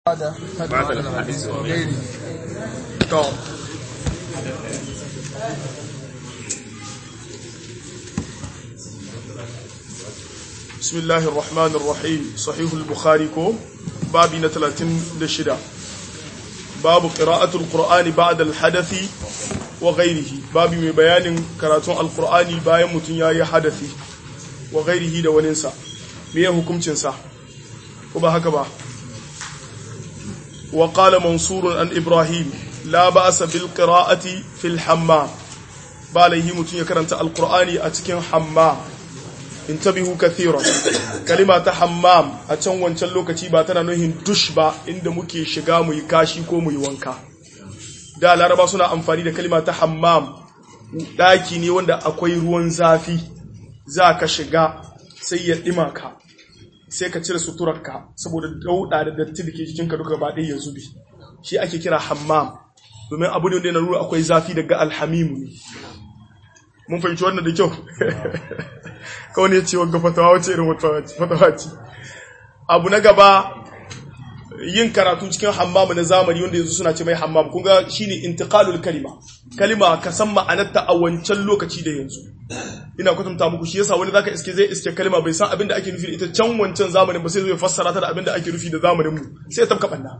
بعد بعد الحديث غيره to بسم الله الرحمن الرحيم صحيح البخاري كو بابي نتلاتين لشدا باب قراءة القرآن بعد الحدث وغيره بابي من بيان قراءة القرآن باين متنيا حدثي وغيره دا وننسى ميه حكم تنسى وبا هكذا وقال منصور عن إبراهيم لا بأس بالقراءة في الحمام باليه متنيا كرنت القرآن أتكين حمام intabihu kathiran kalima ta hammam a can wancan lokaci ba tana nuhin dush ba inda muke shiga mu yi kashi ko mu yi wanka da laraba suna amfani da kalima ta hammam daki ne wanda akwai ruwan zafi za ka shiga sai ya ɗima ka sai ka cire suturarka saboda dauda da datti da ke jikinka duka ba ɗaya ya zube shi ake kira hammam domin abu ne wanda yana nuna akwai zafi daga alhamimu ne mun fahimci wannan da kyau kawai ne ce wanga fatawa wace irin fatawa ce abu na gaba yin karatu cikin hammamu na zamani wanda yanzu suna ce mai hammam kun ga shine intiqalul kalima kalima ka san ma'anarta a wancan lokaci da yanzu ina kwatanta muku shi yasa wani zaka iske zai iske kalima bai san abin da ake nufi da ita can wancan zamanin ba sai zai fassara ta da abin da ake nufi da zamanin mu sai ta banna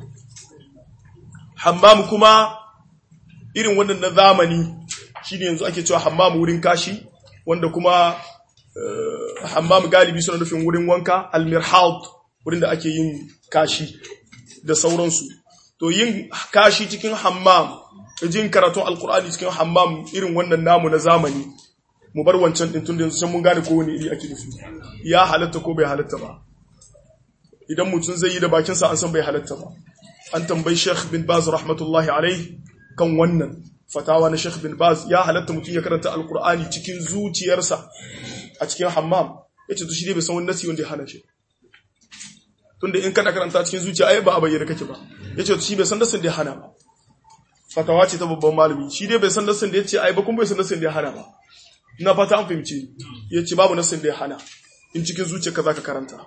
hammam kuma irin wannan na zamani shine yanzu ake cewa hammam wurin kashi wanda kuma hammam galibi suna nufin wurin wanka almirhad wurin da ake yin kashi da sauransu to yin kashi cikin hammam jin karatun alkur'ani cikin hammam irin wannan namu na zamani mu bar wancan din tun da yanzu can mun gane kowane iri ake nufi ya halatta ko bai halatta ba idan mutum zai yi da bakinsa an san bai halatta ba an tambayi Sheikh bin Baz rahmatullahi alaihi kan wannan fatawa na Sheikh bin Baz ya halatta mutum ya karanta alkur'ani cikin zuciyarsa a cikin hammam yace to shi dai bai san wani nasi wanda ya hana shi tunda in kana karanta cikin zuciya ai ba a bayyana kake ba yace to shi bai san nasin da ya hana ba fatawa ce ta babban malami shi dai bai san nasin da yace ai ba kun bai san nasin da ya hana ba ina fata an fahimce yace babu nasin da ya hana in cikin zuciyarka zaka karanta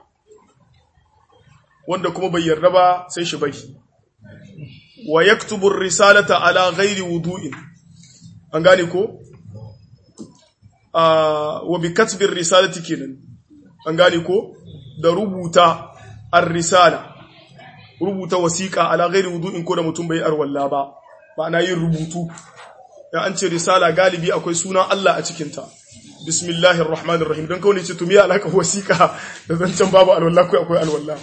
wanda kuma bai yarda ba sai shi bai wa yaktubu risalata ala ghairi wudu'in an gane ko wa bi katbi risalati kenan an gane ko da rubuta ar-risala rubuta wasiqa ala ghairi wudu'in ko da mutum bai arwalla ba ma'ana yin rubutu ya an ce risala galibi akwai sunan Allah a cikin ta bismillahir rahmanir rahim dan kawai ce to me alaka wasiqa da zancan babu alwalla ko akwai alwalla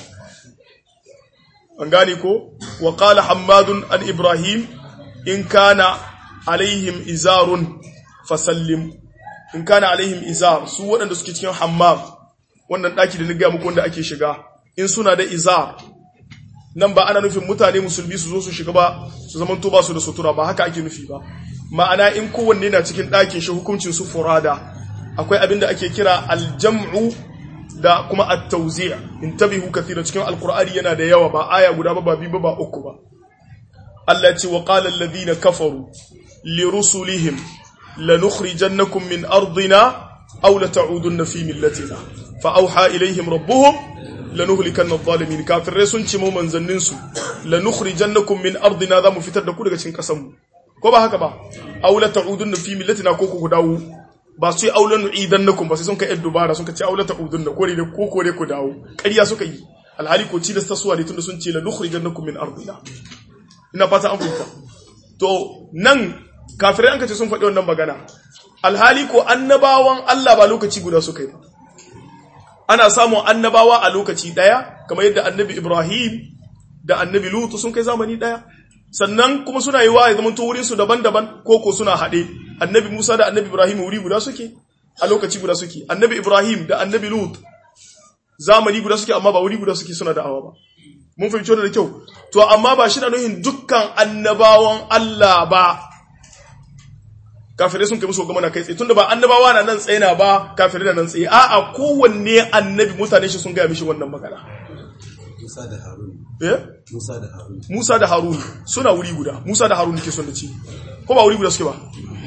an gane ko wa qala hammadun an ibrahim in kana alaihim izarun fasallim in kana alaihim izar su waɗanda suke cikin hammam wannan ɗaki da na gaya muku wanda ake shiga in suna da izar nan ba ana nufin mutane musulmi su zo su shiga ba su zaman to ba su da sutura ba haka ake nufi ba ma'ana in kowanne na cikin ɗakin shi hukuncin su furada akwai abin da ake kira aljam'u da kuma at-tawzi' intabihu kathiran cikin alqur'ani yana da yawa ba aya guda ba ba biyu ba uku ba Allah ce wa qala alladhina kafaru li rusulihim lanukhrijannakum min ardina aw la ta'udunna fi millatina fa awha ilayhim rabbuhum lanuhlikanna adh-dhalimin kafirai sun ce mu manzannin su lanukhrijannakum min ardina za mu fitar da ku daga cikin kasan mu ko ba haka ba aw la ta'udunna fi millatina ko ku dawo ba su yi aulan idan na ba sai sun ka yan dubara sun ka ce aulata udun da kore da ko kore ku dawo ƙarya suka yi alhali ko ci da tasuwa ne tunda sun ce la nukhrijannakum min ardina ina fata an fahimta to nan kafirai an ka ce sun faɗi wannan magana alhali ko annabawan Allah ba lokaci guda suka yi ba ana samun annabawa a lokaci ɗaya kamar yadda annabi Ibrahim da annabi Lutu sun kai zamani ɗaya sannan kuma suna yi wa ya zama to wurin su daban-daban ko ko suna haɗe annabi Musa da annabi Ibrahim wuri guda suke a lokaci guda suke annabi Ibrahim da annabi Lut zamani guda suke amma ba wuri guda suke suna da'awa ba mun fahimci wannan da kyau to amma ba shi da nuhin dukkan annabawan Allah ba kafirai sun kai musu gama na kai tsaye tunda ba annabawa na nan tsaye na ba kafirai na nan tsaye a'a kowanne annabi mutane shi sun gaya mishi wannan magana Musa da Harun. eh Musa da Harun. Musa da Harun suna wuri guda Musa da Harun nake son da ci ko ba wuri guda suke ba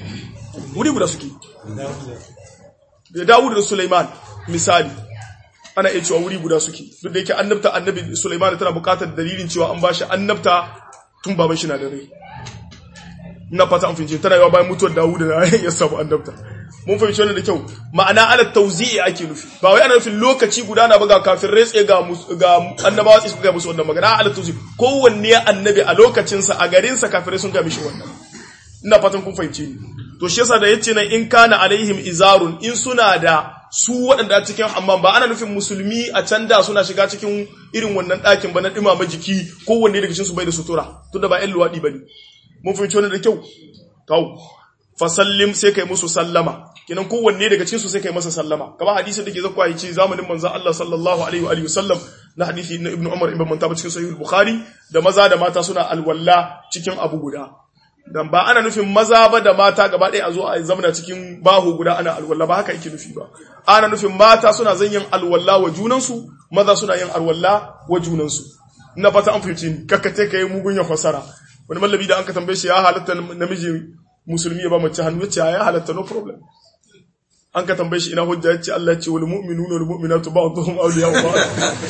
wuri guda suke da Dawud da Sulaiman misali ana iya cewa wuri guda suke duk da yake annabta annabi Sulaiman tana buƙatar dalilin cewa an bashi annabta tun baban shi na da rai ina fata an fahimci tana yawa bayan mutuwar Dawud da ya samu annabta mun fahimci wannan da kyau ma'ana ala tawzi'i ake nufi ba wai ana nufin lokaci guda na ba ga kafirai tsaye ga ga annabawa tsaye ga musu wannan magana ala tawzi'i kowanne annabi a lokacin sa a garin sa kafirai sun ga mishi wannan ina fatan kun fahimce ni to shi yasa da yace nan in kana alaihim izarun in suna da su waɗanda cikin amma ba ana nufin musulmi a can da suna shiga cikin irin wannan ɗakin ba na ɗimama jiki kowanne daga cikin su bai da sutura tunda ba ƴan luwaɗi bane mun fahimci wannan da kyau kawo fasallim sai kai musu sallama kinan kowanne daga cikin su sai kai masa sallama kamar hadisin da ke zakwa yace zamanin manzon Allah sallallahu alaihi wa alihi wasallam na hadisi na ibnu umar ibn mantaba cikin sahih bukhari da maza da mata suna alwalla cikin abu guda dan ba ana nufin maza ba da mata gaba ɗaya a zo a zamana cikin bahu guda ana alwalla ba haka yake nufi ba ana nufin mata suna zan yin alwalla wa junansu maza suna yin alwalla wa junansu ina fata an fahimci ni kakkate kai mugun ya fasara wani mallabi da an ka tambaye shi ya halatta namiji musulmi ya ba mace hannu ya ce ya halatta no problem an ka tambaye shi ina hujja ya ce Allah ya ce wal mu'minuna wal mu'minatu ba'dhum awliya'u ba'd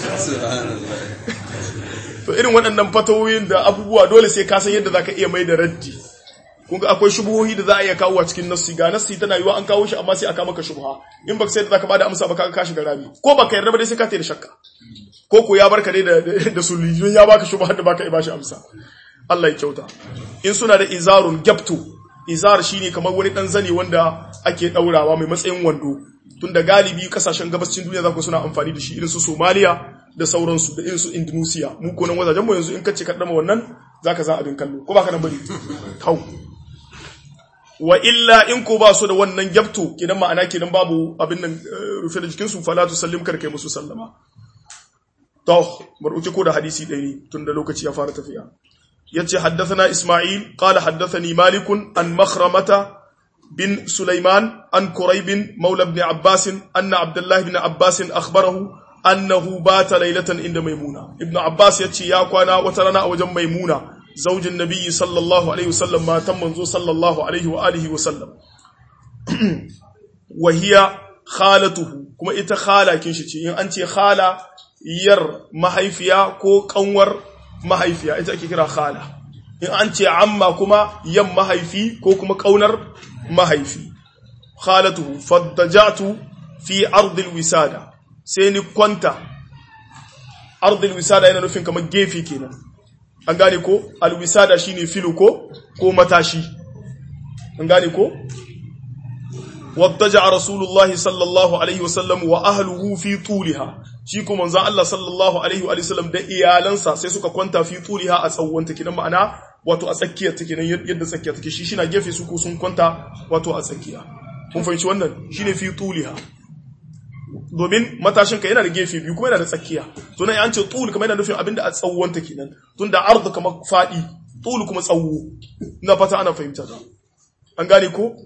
to irin waɗannan fatawoyin da abubuwa dole sai ka san yadda zaka iya mai da raddi kun ga akwai shubuhohi da za a iya kawo a cikin nassi ga nassi tana yiwa an kawo shi amma sai aka maka shubha in baka sai da zaka bada amsa ba ka ka shiga rami ko baka yarda ba dai sai ka tayi shakka ko ko ya barka dai da da sulli ya baka shubha da baka ba shi amsa Allah ya kyauta in suna da izarun gyapto izar shine kamar wani dan zane wanda ake daurawa mai matsayin wando tunda galibi kasashen gabashin duniya zaku suna amfani da shi irin su Somalia da sauransu da irin su Indonesia mu ko nan wajajen mu yanzu in kace ka dama wannan zaka za abin kallo ko baka nan bari kau wa illa in ko ba su da wannan gyapto kidan ma'ana kidan babu abin nan rufe da jikin su fala tu sallim kar kai musu sallama to bar uke ko da hadisi ɗaya ne tunda lokaci ya fara tafiya yace haddathana Isma'il qala haddathani Malik an Makhramata bin Sulaiman an Quraib mawla ibn Abbas anna Abdullah ibn Abbas akhbarahu annahu bata laylatan inda Maimuna ibn Abbas yace ya kwana wata rana a wajen Maimuna zaujin Nabiyyi sallallahu alaihi wasallam matan manzo sallallahu alaihi wa alihi wasallam wa hiya khalatuhu kuma ita khalakin shi ce in an ce khala yar mahaifiya ko kanwar mahaifiya ita ake kira khala in an ce amma kuma yan mahaifi ko kuma kaunar mahaifi khalatuhu faddajatu fi ardil wisada sai ni kwanta ardil wisada yana nufin kamar gefe kenan an gane ko alwisada shine filo ko ko matashi an gane ko waddaja rasulullahi sallallahu alaihi wasallam wa ahluhu fi tuliha shi ko manzon Allah sallallahu alaihi wa sallam da iyalansa sai suka kwanta fi tuliha a tsawonta kidan ma'ana wato a tsakiyar take nan yadda tsakiyar take shi shina gefe su ko sun kwanta wato a tsakiya kun fahimci wannan shine fi tuliha domin matashin ka yana da gefe biyu kuma yana da tsakiya to nan an ce tul kuma yana nufin abinda a tsawonta kenan tunda ardu kamar fadi tul kuma tsawo ina fata ana fahimta ta an gane ko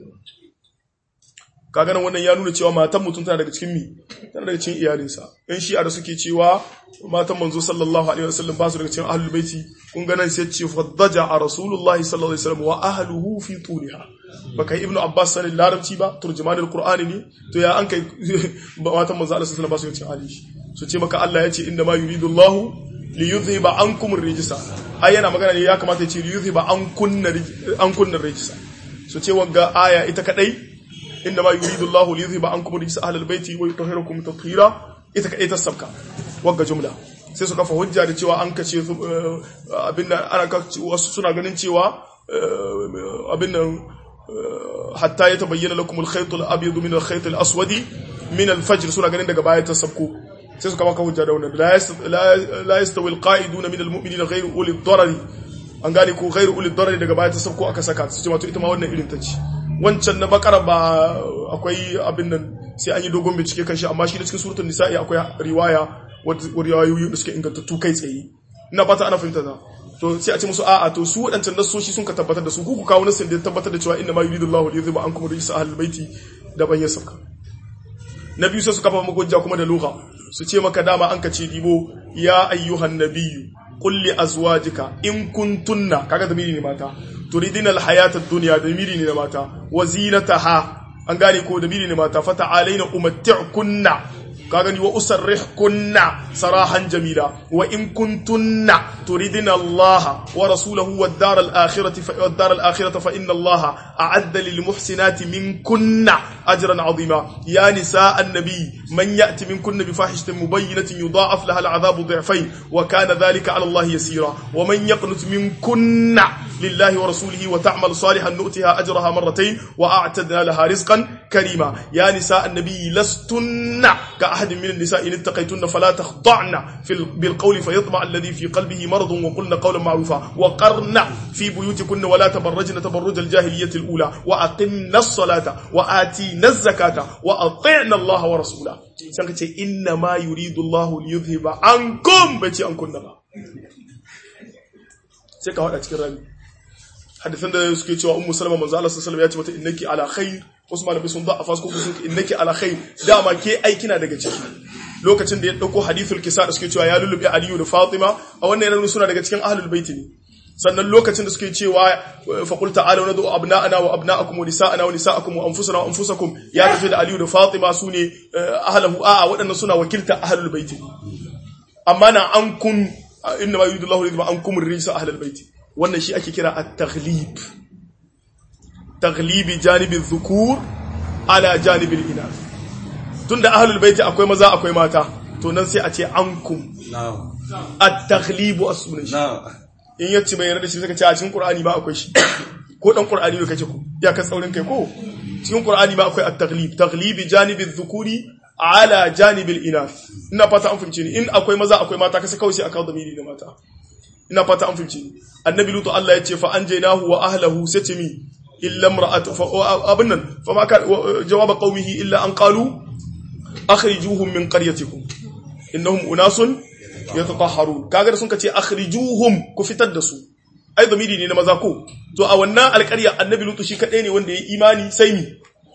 kaga nan wannan ya nuna cewa matan mutum tana daga cikin mi tana daga cikin iyalinsa in shi'a da suke cewa matan manzo sallallahu alaihi wasallam ba su daga cikin ahlul baiti kun ga nan sai ce faddaja a rasulullahi sallallahu alaihi wasallam wa ahluhu fi tuliha baka yi ibnu abbas sanin larabci ba turjumanul qur'ani ne to ya an kai matan manzo sallallahu alaihi wasallam ba su daga cikin ahli su ce maka Allah ya ce inna ma yuridullahu li yudhiba ankum ar-rijsa ai yana magana ne ya kamata ya ce li yudhiba ankunna ankunna ar-rijsa su ce wanga aya ita kadai inda ma yuridu Allahu li yuzhiba ankum rijsa ahlal baiti wa yutahhirakum tatheera ita kai ta sabka wagga jumla sai su kafa hujja da cewa an kace abinda ana wasu suna ganin cewa abin nan hatta ya tabayyana lakum al-khayt al-abyad min al-khayt al-aswad min al-fajr suna ganin daga baya ta sabko sai su kafa hujja da wannan la yastawi al-qa'iduna min al-mu'minina ghayru uli ad-darari an gane ko ghayru uli ad-darari daga baya ta sabko aka saka su ce wato ita ma wannan irin ta ce wancan na bakara ba akwai abin nan sai an yi dogon bincike kan shi amma shi da cikin suratul nisa'i akwai riwaya wadda riwayoyi da suke ingantattu kai tsaye ina fata ana fahimta ta to sai a ce musu a'a to su wadancan nasoshi sun ka tabbatar da su ku ku kawo nasin da ya tabbatar da cewa inna ma yuridu Allahu liyudhiba ankum rijsa ahlul baiti da ban ya sauka na biyu sai su kafa maka hujja kuma da lugha su ce maka dama an ka ce dibo ya ayyuhan nabiyyu qul li azwajika in kuntunna kaga da ne mata turidina alhayata ad-dunya da miri ne mata wa zinataha an gane ko da miri ne mata fata alaina umatti'kunna ka gani wa usarrihkunna sarahan jamila wa in kuntunna turidina Allah wa rasulahu wad dar al akhirati fa wad dar al akhirati fa inna Allah a'adda lil muhsinati minkunna ajran azima ya nisa an-nabi man ya'ti minkunna bi fahishatin mubayyinatin yudha'af laha al 'adhabu dhi'fayn wa kana dhalika 'ala Allah yasira wa man yaqnut minkunna lillahi wa rasulihi wa ta'mal salihan nu'tiha ajraha marratayn wa a'tadna laha rizqan karima ya nisa an-nabi lastunna ka أحد من النساء إن اتقيتن فلا تخضعن في بالقول فيطمع الذي في قلبه مرض وقلن قولا معروفا وقرن في بيوتكن ولا تبرجن تبرج الجاهلية الأولى وأقمنا الصلاة وآتينا الزكاة وأطعنا الله ورسوله سنكتش إنما يريد الله ليذهب عنكم بيتي عنكم نبا سيكا هذا تكرر hadisan da suke cewa ummu salama manzo Allah sallallahu alaihi wasallam ya ce mata innaki ala khair wasu malamai sun da afas ko sun innaki ala khair dama ke ai kina daga ciki lokacin da ya dauko hadithul kisa da suke cewa ya lullubi aliyu da fatima a wannan yana suna daga cikin ahlul baiti ne sannan lokacin da suke cewa fa qul ta'ala nadu abna'ana wa abna'akum wa nisa'ana wa nisa'akum wa anfusana wa anfusakum ya tafi da aliyu da fatima sune ahlahu a'a waɗannan suna wakilta ahlul baiti amma na an kun inna ma yuridu Allahu li an kum rijsa ahlul baiti wannan shi ake kira at-taghlib taghlibi janibin dhukur ala janibin inath tunda ahlul baiti akwai maza akwai mata to nan sai a ce ankum na'am at-taghlibu as-sunan shi na'am in yace bai yarda shi suka ce a cikin qur'ani ba akwai shi ko dan qur'ani ne kace ku ya ka tsaurin kai ko cikin qur'ani ba akwai at-taghlib taghlibi janibin dhukuri ala janibil inath ina fata an fahimce ni in akwai maza akwai mata kasa kawai sai aka da miri da mata ina fata an fahimce ni annabi lutu Allah ya ce fa anjaynahu wa ahlihi sai ce mi illa imra'atu fa abin nan fa ma ka jawaba qaumihi illa an qalu akhrijuhum min qaryatikum innahum unasun yatatahharun kaga da sun kace akhrijuhum ku fitar da su ai zamiri ne na maza ko to a wannan alƙarya annabi lutu shi kadai ne wanda ya imani sai mi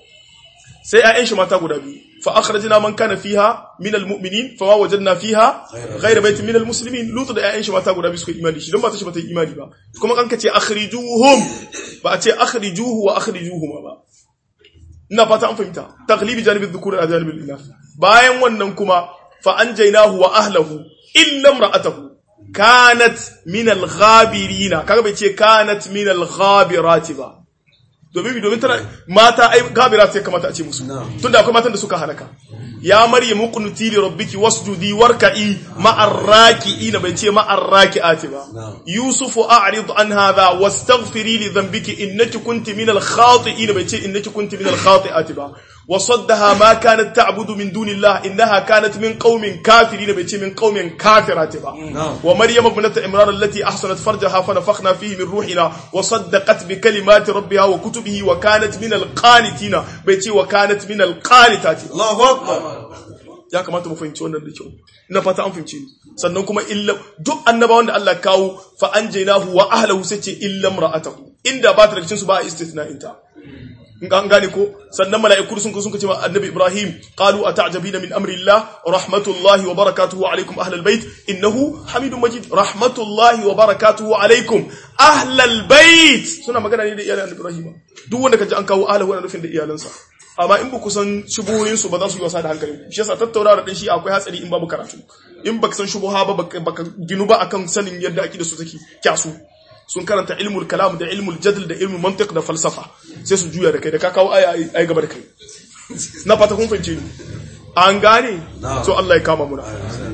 sai ayyan shi mata guda biyu fa akhrajna man kana fiha min almu'minin fa ma wajadna fiha ghayra baitin min almuslimin lutu da ayyan shi mata guda biyu suka imani shi don ba ta shi bata yi imani ba kuma kan kace akhrijuhum ba a ce akhrijuhu wa akhrijuhuma ba ina fata an fahimta taglibi janibin dhukuri a janibin inath bayan wannan kuma fa anjaynahu wa ahlahu illa imra'atahu kanat min al-ghabirina kaga bai ce kanat min al-ghabirati ba domin domin tana mata ai gabira sai kamata a ce musu tunda akwai matan da suka halaka ya maryamu qunuti li rabbiki wasjudi warka'i ma'ar raki'ina bai ce ma'ar raki'ati ba yusufu a'rid an hadha wastaghfiri li dhanbiki innaki kunti min al-khati'in bai ce innaki kunti min al-khati'ati ba وصدها ما كانت تعبد من دون الله إنها كانت من قوم كافرين بيتي من قوم كافرات با ومريم ابنة عمران التي أحسنت فرجها فنفخنا فيه من روحنا وصدقت بكلمات ربها وكتبه وكانت من القانتين بيتي وكانت من القانتات Allahu Akbar ya kamata mu fahimci wannan da kyau ina fata an fahimci ni sannan kuma illa duk annabawan da Allah kawo fa anjaynahu wa ahlihi sai ce illa imra'atahu inda ba ta daga cikin su ba a istithna inta an gane ko sannan mala'iku sun sun ce annabi Ibrahim qalu ata'jabina min amri Allah rahmatullahi wa barakatuhu alaykum ahlal bait innahu hamidum majid rahmatullahi wa barakatuhu alaykum ahlal bait suna magana ne da iyalan Ibrahim duk wanda kaji an kawo ahlahu wannan nufin da iyalansa amma in ba ku san shubuhoyin su ba za su yi wasa da hankalin shi yasa tattaunawa da shi akwai hatsari in babu karatu in baka san shubuha ba baka ginu ba akan sanin yadda akida su take kyasu sun karanta ilmul kalam da ilmul jadl da ilmul mantiq da falsafa sai su juya da kai da ka kawo aya ai gaba da kai na fata kun fahimce ni an gane so Allah ya kama muna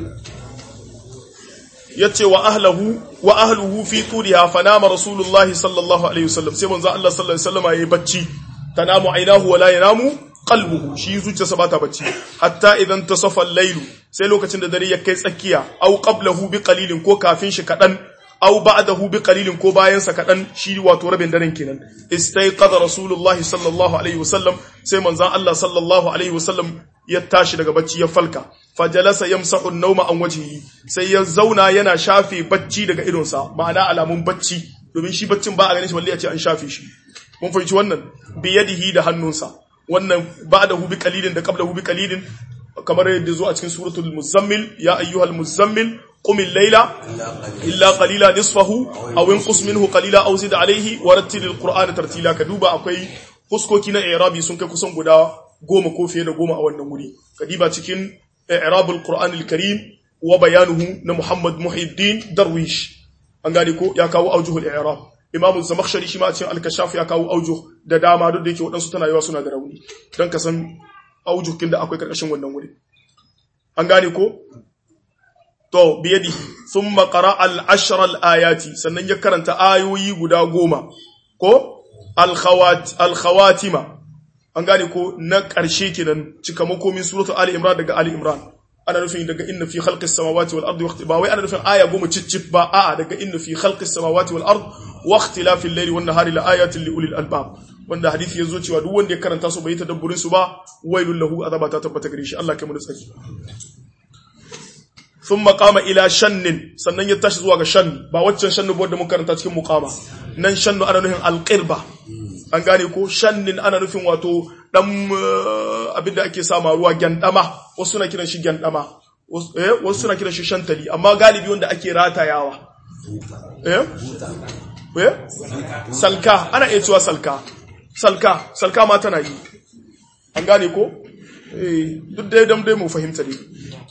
yace wa ahlahu wa ahluhu fi turiha fanama rasulullahi sallallahu alaihi wasallam sai manzo Allah sallallahu alaihi wasallam yayi bacci tanamu ainahu wa la yanamu qalbuhu shi zuciyarsa bata bacci hatta idan tasafa al-lailu sai lokacin da dare ya kai tsakiya au qablahu bi qalilin ko kafin shi kadan aw ba'dahu bi qalilin ko bayan sa kadan shi wato rabin daren kenan istayqadha rasulullahi sallallahu alaihi wasallam sai manzon Allah sallallahu alaihi wasallam ya tashi daga bacci ya falka fajalasa yamsahu an-nawma an wajhihi sai ya zauna yana shafe bacci daga idonsa ma'ana alamun bacci domin shi baccin ba a ganin shi balle a ce an shafe shi mun fahimci wannan bi yadihi da hannunsa wannan ba'dahu bi qalilin da qablahu bi qalilin kamar yadda zo a cikin suratul muzammil ya ayyuhal muzammil قم الليل إلا قليلا نصفه أو انقص منه قليلا أو زد عليه ورتل القرآن ترتيلا كدوبا أكوي fuskoki na irabi sun kai kusan guda goma ko fiye da goma a wannan wuri kadiba cikin i'rabul qur'an al-karim wa bayanuhu na muhammad muhiddin darwish an gane ko ya kawo aujuhul i'rab imam zamakhshari shi ma a cikin al-kashaf ya kawo aujuh da dama duk da yake wadansu tana yawa suna da rauni dan ka san aujuhin da akwai karkashin wannan wuri an gane ko to biyadi thumma qara al-ashra al-ayati sannan ya karanta ayoyi guda goma ko al-khawat al-khawatima an gane ko na ƙarshe kenan cikamako min suratul ali imran daga ali imran ana nufin daga inna fi khalqis samawati wal ardi waqti ba wai ana nufin aya goma ciccip ba a'a daga inna fi khalqis samawati wal ard wa ikhtilafil layli wan nahari la ayatin li ulil albab wanda hadisi yazo cewa duk wanda ya karanta su bai tadabburin su ba wailul lahu azaba ta tabbata gare shi Allah kai mu da tsaki thumma qama ila shannin sannan ya tashi zuwa ga shanni ba waccan shannu ba wanda mun karanta cikin muqama nan shannu ana nufin alqirba an gane ko shannin ana nufin wato dan abinda ake sama ruwa gyandama wasu suna kiran shi gyandama wasu suna kiran shi shantali amma galibi wanda ake ratayawa eh eh salka ana iya cewa salka salka salka ma tana yi an gane ko eh duk dai dam dai mu fahimta dai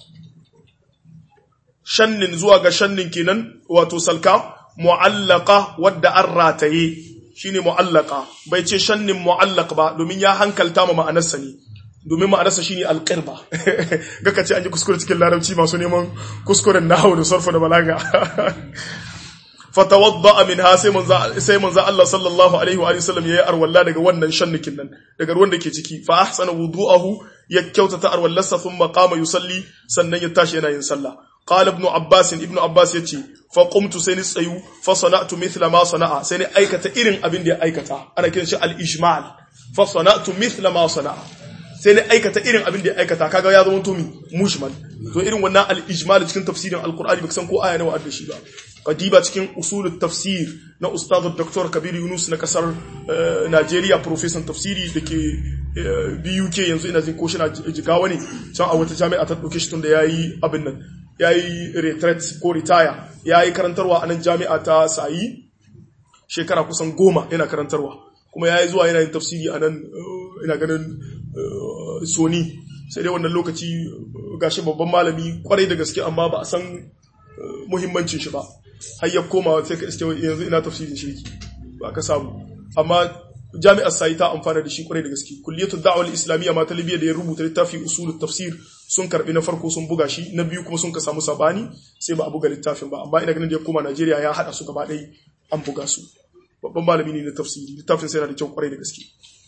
shannin zuwa ga shannin kenan wato salka mu'allaqa wadda an rataye shine mu'allaka bai ce shannin mu'allaq ba domin ya hankalta ma ma'anarsa ne domin ma'anarsa shine alqirba gaka ce an yi kuskure cikin larabci masu neman kuskuren nahwu da sarfa da balaga fatawadda minha sai manzo sai manzo Allah sallallahu alaihi wa sallam yayi arwalla daga wannan shannikin nan daga ruwan da ke ciki fa ahsana wudu'ahu ya kyautata arwallarsa thumma qama yusalli sannan ya tashi yana yin sallah قال ابن عباس ابن عباس yace fa qumtu sai ni tsayu fa sana'tu mithla ma sana'a sai ni aikata irin abin da ya aikata ana kiran shi al ijmal fa sana'tu mithla ma sana'a sai ni aikata irin abin da ya aikata kaga ya zama to mi mushmal to irin wannan al ijmal cikin tafsirin al qur'ani baka san ko aya nawa da shi ba qadiba cikin usulut tafsir na ustaz dr kabir yunus na kasar Najeriya professor tafsiri dake BUK yanzu ina jin ko shi na jigawa ne can a wata jami'a ta dauke shi tun da yayi abin nan ya yi retreat ko retire ya yi karantarwa a nan jami'a ta sayi shekara kusan goma yana karantarwa kuma ya yi zuwa yana yin tafsiri a nan ina ganin sony sai dai wannan lokaci gashi babban malami kwarai da gaske amma ba a san muhimmancin shi ba har ya koma sai ka iske yanzu ina tafsirin shirki ba ka samu amma jami'ar sayi ta amfana da shi kwarai da gaske kulliyatul da'wal islamiyya ma ta libya da ya rubuta littafi usulut tafsir sun karbi na farko sun buga shi na biyu kuma sun ka samu sabani sai ba a buga littafin ba amma ina ganin da ya koma Najeriya ya hada su gaba ɗaya an buga su babban malami ne na tafsiri littafin sai yana da kyau kwarai da gaske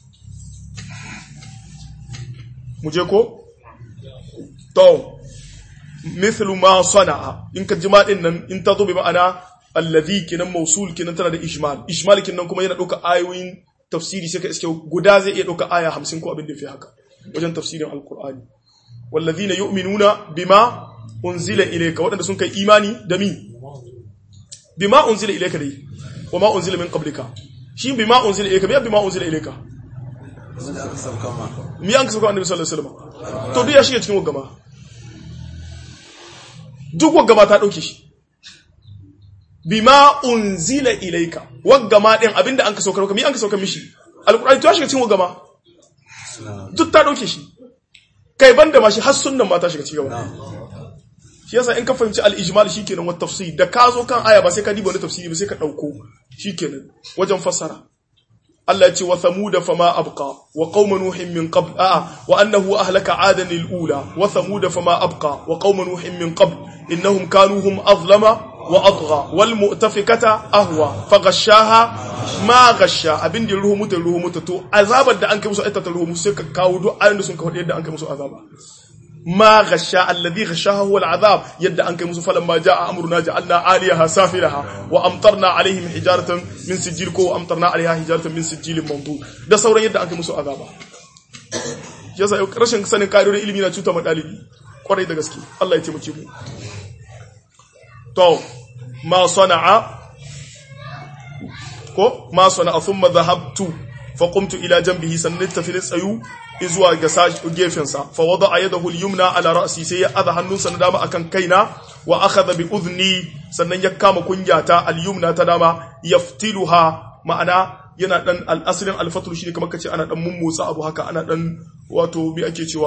mu je ko to mithlu ma sana'a in ka jima din nan in ta zo bi ma'ana alladhi kinan mausul kinan tana da ijmal ijmal kinan kuma yana dauka ayoyin tafsiri sai ka iske guda zai iya dauka aya 50 ko abin da fi haka wajen tafsirin alqur'ani wallazina yu'minuna bima unzila ilayka wadanda sun kai imani da mi bima unzila ilayka dai wama unzila min qablika shi bima unzila ilayka bi bima unzila ilayka mi an kasauka annabi sallallahu alaihi wasallam to duk ya shige cikin wagama duk wagama ta dauke shi bima unzila ilayka wagama din abinda an kasauka mi an kasauka mishi alqur'ani to ya shiga cikin wagama duk ta dauke shi kai banda ma shi har sunnan ma ta shiga cikin gaba shi yasa in ka fahimci al-ijmal shikenan wa tafsir da ka zo kan aya ba sai ka diba wani tafsiri ba sai ka dauko shikenan wajen fassara Allah ya ce wa thamud fama abqa wa qaum nuhin min qabl a wa annahu ahlaka adan al-ula wa thamud fama abqa wa qaum nuhin min qabl innahum kanu hum azlama wa atgha wal mu'tafikata ahwa faghashaha ma ghasha abin da ruhu mutu ruhu mutu to azabar da an kai musu aikata ruhu musu sai ka kawo duk ayoyin da sun ka faɗi yadda an kai musu azaba ما غشا الذي غشاها هو العذاب يد أنك موسى فلما جاء أمرنا جعلنا عاليها سافلها وأمطرنا عليهم حجارة من سجيل كو وأمطرنا عليها حجارة من سجيل منضود ده سورة يد أنك موسى عذابا yasa rashin sanin ƙa'idodin ilimi na cuta ma ɗalibi ƙwarai da gaske Allah ya taimake mu to ma sana'a ko ma sana'a thumma dhahabtu fa qumtu ila janbihi sannan tafi tsayu zuwa ga gefensa fa wada yadahu al-yumna ala ra'si sai ya adha hannunsa na dama akan kaina wa akhadha bi udhni sannan ya kama kunyata al-yumna ta dama yaftiluha ma'ana yana dan al-aslin al-fatlu shine kamar kace ana dan mummutsa abu haka ana dan wato bi ake cewa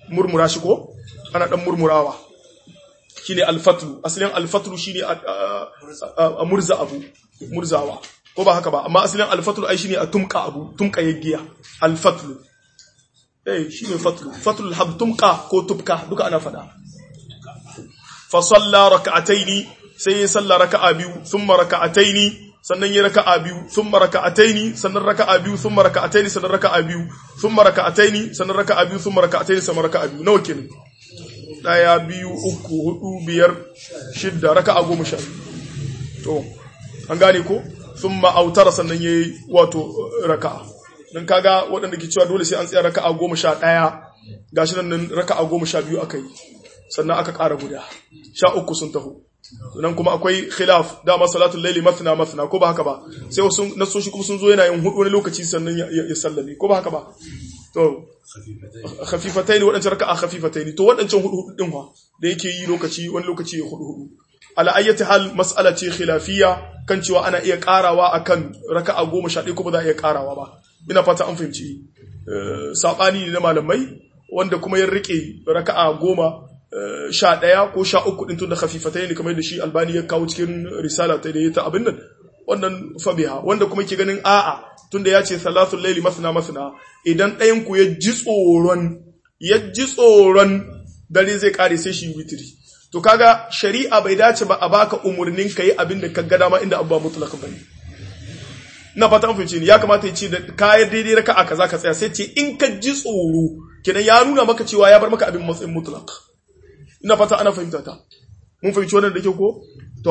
murmura shi ko ana dan murmurawa shine alfatlu asalin alfatlu shine a, a, a murza abu murzawa ko ba haka ba amma asalin alfatlu ai shine a tumka abu tumka yaggiya alfatlu eh shine fatlu fatlu alhab tumka ko tubka duka ana fada fa salla rak'ataini sai ya salla raka'a biyu thumma raka'ataini sannan ya raka'a biyu thumma raka'ataini sannan raka'a biyu thumma raka'ataini sannan raka'a biyu thumma raka'ataini sannan raka'a biyu thumma raka'ataini sannan raka'a biyu nawa kenan daya biyu uku hudu biyar shidda raka'a goma sha to an gane ko thumma autara sannan yayi wato raka'a dan kaga waɗanda ke cewa dole sai an tsaya raka'a goma sha ɗaya gashi nan raka'a goma sha biyu aka yi sannan aka ƙara guda sha uku sun taho nan kuma akwai khilaf dama salatul laili mathna mathna ko ba haka ba sai wasu nasoshi kuma sun zo yana yin hudu wani lokaci sannan ya sallame ko ba haka ba to khafifataini wadancan raka'a khafifataini to wadancan hudu hudu din wa da yake yi lokaci wani lokaci ya hudu hudu ala ayyati hal mas'ala ce khilafiyya kan cewa ana iya karawa akan raka'a 11 ko ba za a iya karawa ba ina fata an fahimci sabani ne na malamai wanda kuma ya rike raka'a goma sha ɗaya ko sha uku ɗin tun da hafifatai ne kamar da shi albani ya kawo cikin risala ta da ya ta abin nan wannan fabiha wanda kuma ke ganin a'a tun da ya ce salatul laili masana masana idan ɗayan ku ya ji tsoron ya ji tsoron dare zai kare sai shi witiri to kaga shari'a bai dace ba a baka umurnin ka yi abin da ka ga dama inda abu ba mutlaka bane na fata an fahimci ni ya kamata ya ce da kayan daidai raka a kaza ka tsaya sai ce in ka ji tsoro kenan ya nuna maka cewa ya bar maka abin matsayin mutlaka ina fata ana fahimta ta mun fahimci wannan da ke ko to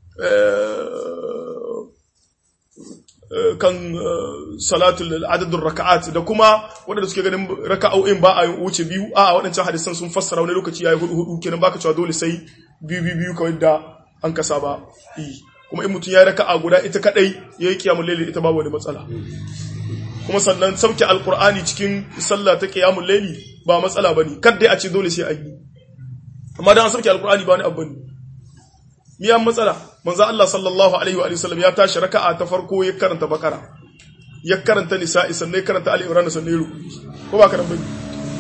kan salatul adadin raka'at da kuma waɗanda suke ganin raka'o'in ba a wuce biyu a waɗancan hadisan sun fassara wani lokaci yayi hudu hudu kenan baka cewa dole sai biyu biyu biyu kawai da an kasa ba yi kuma in mutum ya raka'a guda ita kadai yayi kiyamul layli ita babu wani matsala kuma sannan sauke alqur'ani cikin sallah ta qiyamul layli ba matsala bane kada a ce dole sai a yi amma dan an sauke alqur'ani ba wani abu ne miya matsala manzo Allah sallallahu alaihi wa sallam ya tashi raka'a ta farko ya karanta bakara ya karanta nisa'i sannan ya karanta ali imran sannan ya ruku ko ba karanta bane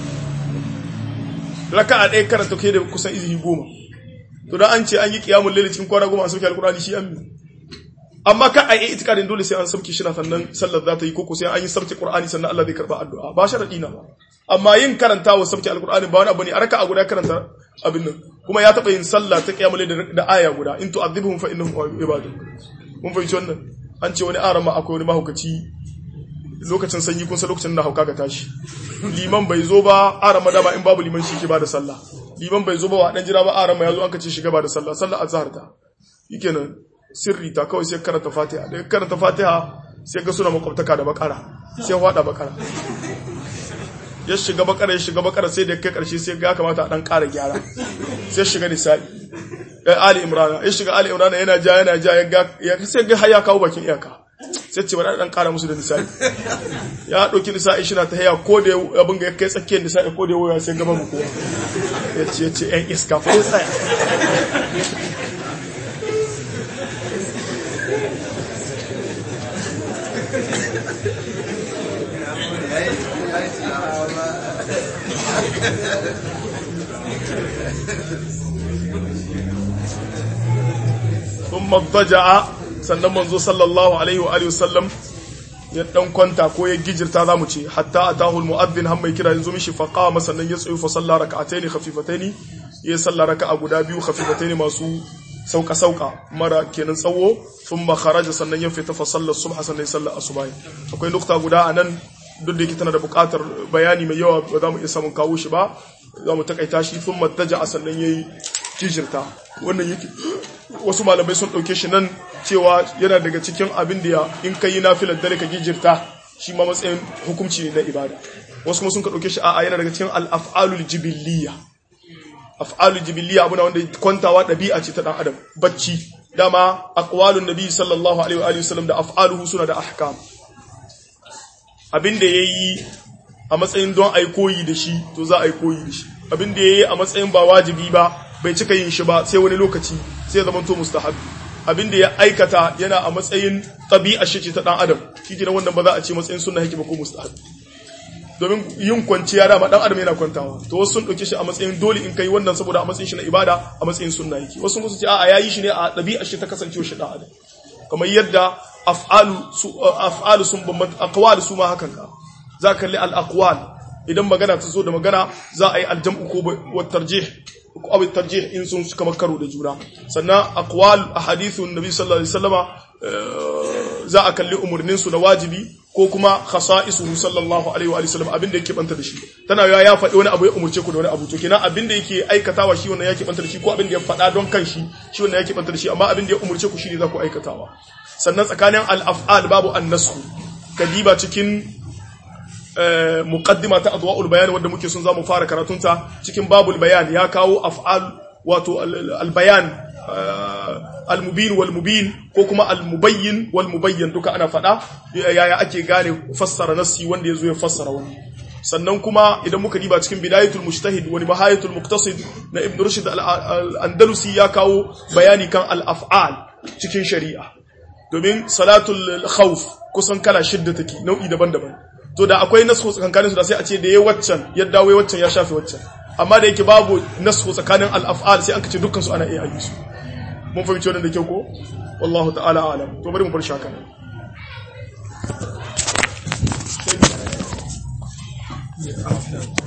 raka'a ɗaya karanta kai da kusan izini goma to dan an ce an yi qiyamul layl cikin kwana goma an sauke alqur'ani shi ammi amma ka a yi itikadin dole sai an sauke shi na sannan sallar za ta yi koko sai an yi sauke qur'ani sannan Allah zai karba addu'a ba sharadi na ba amma yin karantawa sauke alqur'ani ba wani abu ne a raka'a guda karanta abin nan kuma ya taɓa yin sallah ta kiyamule da aya guda in tu'adhibhum fa innahum ibadun mun fahimci wannan an ce wani arama akwai wani mahaukaci lokacin sanyi kun san lokacin da hauka ga tashi liman bai zo ba arama da ba in babu liman shi ke ba da sallah liman bai zo ba wa dan jira ba arama ya zo an kace shiga ba da sallah sallah azhar ta yikenan sirri ta kawai sai karanta fatiha da karanta fatiha sai ga suna makwabtaka da bakara sai hwada bakara ya shiga bakara ya shiga bakara sai da kai karshe sai ga kamata a dan ƙara gyara sai shiga nisa'i ya ali imrana ya shiga ali imrana yana ja yana ja ya ga ya sai ga haya kawo bakin iyaka sai ce bari dan ƙara musu da nisa'i ya dauki nisa'i shi na ta haya ko da abin ga ya kai tsakiyar nisa'i ko da waya sai gaba mu kowa ya ce ya ce ɗan iska fa tsaya ثم اضطجع sannan manzo sallallahu alaihi wa alihi wasallam ya dan kwanta ko ya gijirta zamu ce hatta atahu almu'adhdhin har mai kira yanzu mishi faqama sannan ya tsayu fa salla rak'ataini khafifataini ya salla raka'a guda biyu khafifataini masu sauka sauka mara kenan tsawo thumma kharaja sannan ya fita fa salla subha sannan ya salla asubahi akwai nukta guda anan duk da yake tana da buƙatar bayani mai yawa ba za mu iya samun kawo shi ba za mu takaita shi thumma taja sannan yayi gijirta wannan yake wasu malamai sun ɗauke shi nan cewa yana daga cikin abin da in ka yi nafilar dare ka gijirta shi ma matsayin hukunci ne na ibada wasu kuma sun ka ɗauke shi a'a yana daga cikin al'af'alul jibiliya af'alul jibiliya abu na wanda kwantawa ɗabi'a ce ta ɗan adam bacci dama aqwalun nabi sallallahu alaihi wa alihi wasallam da af'aluhu suna da ahkam abin da yayi a matsayin don ai koyi da shi to za a yi koyi da shi abin da yayi a matsayin ba wajibi ba bai cika yin shi ba sai wani lokaci sai zama to mustahab abin da ya aikata yana a matsayin tabi'a shi ce ta dan adam shi ke wannan ba za a ce matsayin sunna yake ba ko mustahab domin yin kwanciya dama dan adam yana kwantawa to wasu sun dauke shi a matsayin dole in kai wannan saboda a matsayin shi na ibada a matsayin sunna yake wasu sun ce a'a yayi shi ne a dabi'ar shi ta kasancewa shi dan adam kamar yadda af'alu su af'alu sun bambanta aqwal su ma hakan ka za ka kalli al aqwal idan magana ta zo da magana za a yi aljam'u ko wa tarjih ko abu tarjih in sun kamar karo da juna sannan aqwal ahadithun nabi sallallahu alaihi wasallama za a kalli umurnin su na wajibi ko kuma khasa'isuhu sallallahu alaihi wa sallam abinda yake banta da shi tana yawa ya faɗi wani abu ya umurce ku da wani abu to kenan abinda yake aikatawa shi wannan yake banta da shi ko abinda ya faɗa don kanshi shi wannan yake banta da shi amma abinda ya umurce ku shine za ku aikatawa sannan tsakanin al-af'al babu an-nasxu kadiba cikin muqaddima ta adwa'ul bayan wanda muke son zamu fara karatunta cikin babul bayan ya kawo af'al wato al-bayan al-mubin wal mubin ko kuma al-mubayyin wal mubayyin duka ana fada yaya ake gane fassara nassi wanda yazo ya fassara wani sannan kuma idan muka diba cikin bidayatul mujtahid wa nihayatul muqtasid na ibn rushd al-andalusi ya kawo bayani kan al-af'al cikin shari'a domin salatul khawf kusan kala shidda take nau'i daban-daban to da akwai nasu tsakankanin su da sai a ce da yayi waccan ya dawo waccan ya shafe waccan amma da yake babu nasu tsakanin al-af'al sai an kace dukkan su ana iya yi su mun fahimci wannan da kyau ko wallahu ta'ala alam to bari mu bar shaka Yeah.